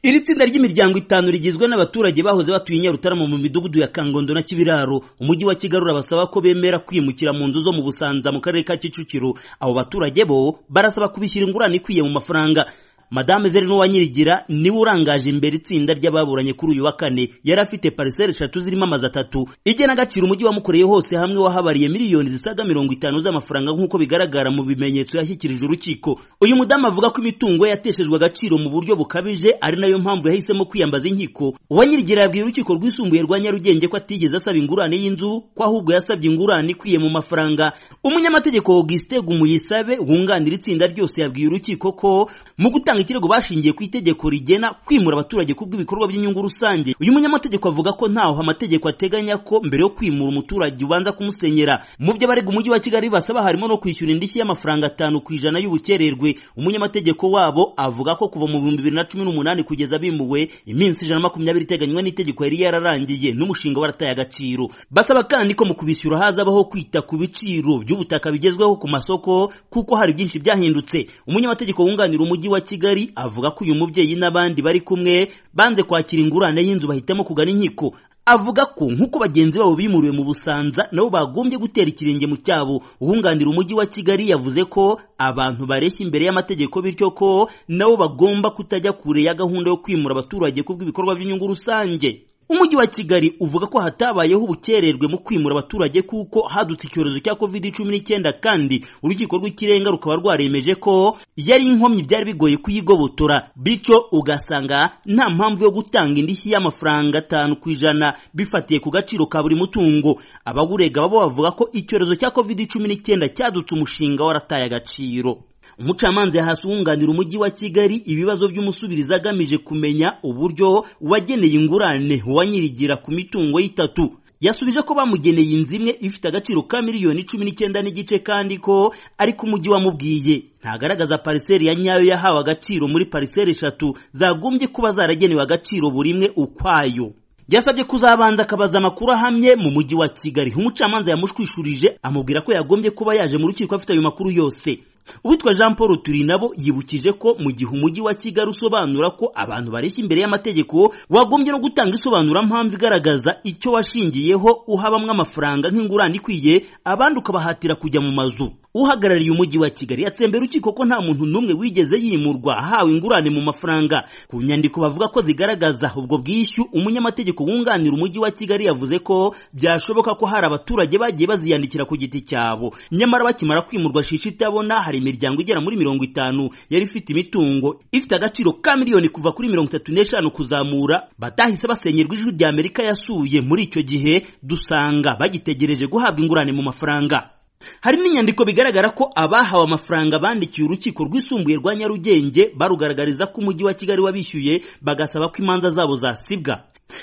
iri tsinda ry'imiryango itanu rigizwe n'abaturage bahoze batuye i nyarutarama mu midugudu ya kangondo na kibiraro umujyi wa kigali urabasaba ko bemera kwimukira mu nzu zo mu busanza mu karere ka kicukiro abo baturage bo barasaba kubishyira ingurane ikwiye mu mafaranga madame veri n'uwanyirigira niwe urangaje imbere itsinda ry'ababuranye kuri uyu wa kane yari afite pariseri eshatu zirimo amazu atatu igena agaciro umujyi wamukoreye hose hamwe wahabariye miliyoni zisaga mirongo itanu z'amafaranga nk'uko bigaragara mu bimenyetso yashyikirijwe urukiko uyu mudamu avuga ko imitungo ye yateshejwe agaciro mu buryo bukabije ari nayo mpamvu yahisemo kwiyambaza inkiko uwanyirigira yabwiye urukiko rwisumbuye rwa nyarugenge ko atigeze asaba ingurane y'inzu ko ahubwo yasabye ingurane ikwiye mu mafaranga umunyamategeko augustin gumuyisabe wunganira itsinda ryose yabwiye urukiko ko mu gutanga gutanga ikirego bashingiye ku itegeko rigena kwimura abaturage ku bw'ibikorwa by'inyungu rusange uyu munyamategeko avuga ko ntaho amategeko ateganya ko mbere yo kwimura umuturage ubanza kumusenyera mu byo abarega umujyi wa kigali basaba harimo no kwishyura indishyi y'amafaranga atanu ku ijana y'ubukererwe umunyamategeko wabo avuga ko kuva mu bihumbi bibiri na cumi n'umunani kugeza bimuwe iminsi ijana na makumyabiri iteganywa n'itegeko yari yararangiye n'umushinga warataye agaciro basaba kandi ko mu kubishyura hazabaho kwita ku biciro by'ubutaka bigezweho ku masoko kuko hari byinshi byahindutse umunyamategeko wunganira umujyi wa kigali kigali avuga ko uyu mubyeyi n'abandi bari kumwe banze kwakira ingurane y'inzu bahitamo kugana inkiko avuga ko nk'uko bagenzi babo bimuriwe mu busanza nabo bagombye gutera ikirenge mu cyabo uwunganira umujyi wa kigali yavuze ko abantu bareshya imbere y'amategeko bityo ko nabo bagomba kutajya kure ya gahunda yo kwimura abaturage ku bw'ibikorwa by'inyungu rusange umujyi wa kigali uvuga ko hatabayeho ubukererwe mu kwimura abaturage kuko hadutse icyorezo cya covid cumi n'icyenda kandi urukiko rw'ikirenga rukaba rwaremeje ko yari inkomyi byari bigoye kuyigobotora bityo ugasanga nta mpamvu yo gutanga indishyi y'amafaranga atanu ku ijana bifatiye ku gaciro ka buri mutungo abawurega babo bavuga ko icyorezo cya covid cumi n'icyenda cyadutse umushinga warataye agaciro umucamanza yahasi uwunganira umujyi wa kigali ibibazo by'umusubirizi agamije kumenya uburyo wageneye ingurane wanyirigira ku mitungo y'itatu yasubije ko bamugeneye inzu imwe ifite agaciro ka miliyoni cumi n'icyenda n'igice kandi ko ariko umujyi wamubwiye ntagaragaza pariseri ya nyayo yahawe agaciro muri pariseri eshatu zagombye kuba zaragenewe agaciro buri imwe ukwayo yasabye kuzabanza akabaza amakuru ahamye mu mujyi wa kigali umucamanza yamushwishurije amubwira ko yagombye kuba yaje mu rukiko afite ayo makuru yose uwitwa jean paul turinabo yibukije ko mu gihe umujyi wa kigali usobanura ko abantu bareshya imbere y'amategeko wagombye no gutanga isobanurampamvu igaragaza icyo washingiyeho uha bamwe amafaranga nk'ingurane ikwiye abandi ukabahatira kujya mu mazu uhagarariye umujyi wa kigali yatsembera urukiko ko nta muntu n'umwe wigeze yimurwa ahawe ingurane mu mafaranga ku nyandiko bavuga ko zigaragaza ubwo bwishyu umunyamategeko wunganira umujyi wa kigali yavuze ko byashoboka ko hari abaturage bagiye baziyandikira ku giti cyabo nyamara bakimara kwimurwa shisha itabona hari imiryango igera muri mirongo itanu yari ifite imitungo ifite agaciro ka miliyoni kuva kuri mirongo itatu n'eshanu kuzamura batahise basenyerwa ijwi rya amerika yasuye muri icyo gihe dusanga bagitegereje guhabwa ingurane mu mafaranga hari n'inyandiko bigaragara ko abahawe amafaranga bandikiye urukiko rwisumbuye rwa nyarugenge barugaragariza ko umujyi wa kigali wabishyuye bagasaba ko imanza zabo zasibwa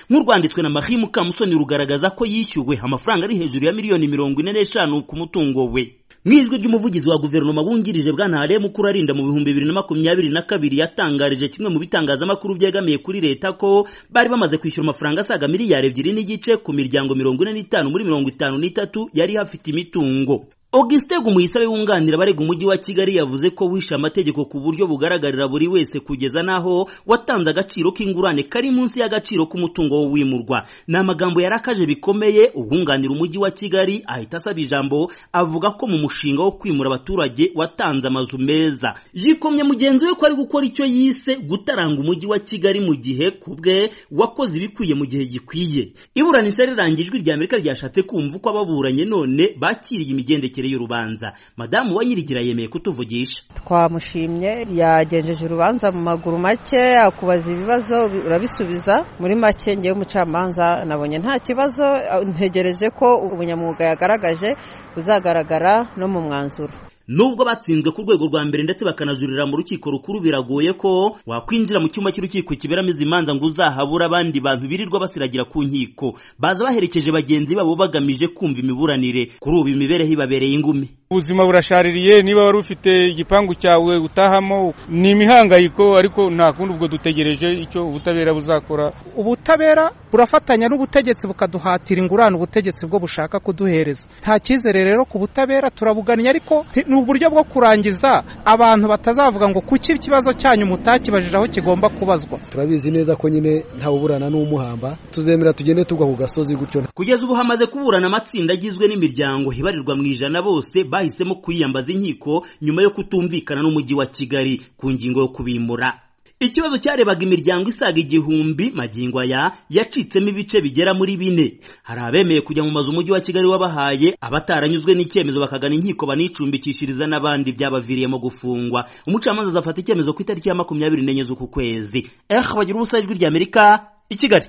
nk'urwanditswe na marie mukamusoni rugaragaza ko yishyuwe amafaranga ari hejuru ya miliyoni mirongo ine n'eshanu ku mutungo we mu ijwi ry'umuvugizi wa guverinoma wungirije bwana haremu kurarinda mu bihumbi bibiri na makumyabiri na kabiri yatangarije kimwe mu bitangazamakuru byegamiye kuri leta ko bari bamaze kwishyura amafaranga asaga miliyari ebyiri n'igice ku miryango mirongo ine n'itanu muri mirongo itanu n'itatu yari hafite imitungo Auguste Gumuyisabe wunganira abarega umujyi wa Kigali yavuze ko wishe amategeko ku buryo bugaragarira buri wese kugeza naho watanze agaciro k'ingurane kari munsi y'agaciro k'umutungo wo wimurwa ni amagambo yarakaje bikomeye uwunganira umujyi wa Kigali ahita asaba ijambo avuga ko mu mushinga wo kwimura abaturage watanze amazu meza yikomye mugenzi we ko ari gukora icyo yise gutaranga umujyi wa Kigali mu gihe kubwe wakoze ibikwiye mu gihe gikwiye iburanisha rirangijwe rya Amerika ryashatse kumva uko ababuranye none bakiriye imigendekere y'urubanza madamu wanyirigira yemeye kutuvugisha twamushimye yagenjeje urubanza mu maguru make akubaza ibibazo urabisubiza muri make ngewe umucamanza nabonye nta kibazo ntegereje ko ubunyamwuga yagaragaje buzagaragara no mu mwanzuro nubwo batsinzwe ku rwego rwa mbere ndetse bakanajurira mu rukiko rukuru biragoye ko wakwinjira mu cyumba cy'urukiko kiberamo izi manza ngo uzahabura abandi bantu birirwa basiragira ku nkiko baza baherekeje bagenzi babo bagamije kumva imiburanire kuri ubu imibereho ibabereye ingumi ubuzima burashaririye niba wari ufite igipangu cyawe utahamo ni imihangayiko ariko nta kundi ubwo dutegereje icyo ubutabera buzakora ubutabera burafatanya n'ubutegetsi bukaduhatira ingurane ubutegetsi bwo bushaka kuduhereza nta cyizere rero ku butabera turabugannye ariko ni uburyo bwo kurangiza abantu batazavuga ngo kuki ikibazo cyanyu mutakibajije aho kigomba kubazwa turabizi neza ko nyine ntawuburana n'umuhamba tuzemera tugende tugwa ku gasozi gutyo kugeza ubu hamaze kuburana amatsinda agizwe n'imiryango ibarirwa mu ijana bose bahisemo kwiyambaza inkiko nyuma yo kutumvikana n'umujyi wa kigali ku ngingo yo kubimura ikibazo cyarebaga imiryango isaga igihumbi magingo aya yacitsemo ibice bigera muri bine hari abemeye kujya mu mazu umujyi wa kigali wabahaye abataranyuzwe n'icyemezo bakagana inkiko banicumbikishiriza n'abandi byabaviriyemo gufungwa umucamanza azafata icyemezo ku itariki ya makumyabiri n'enye z'uku kwezi eh bagira ubusa ijwi ry'amerika i kigali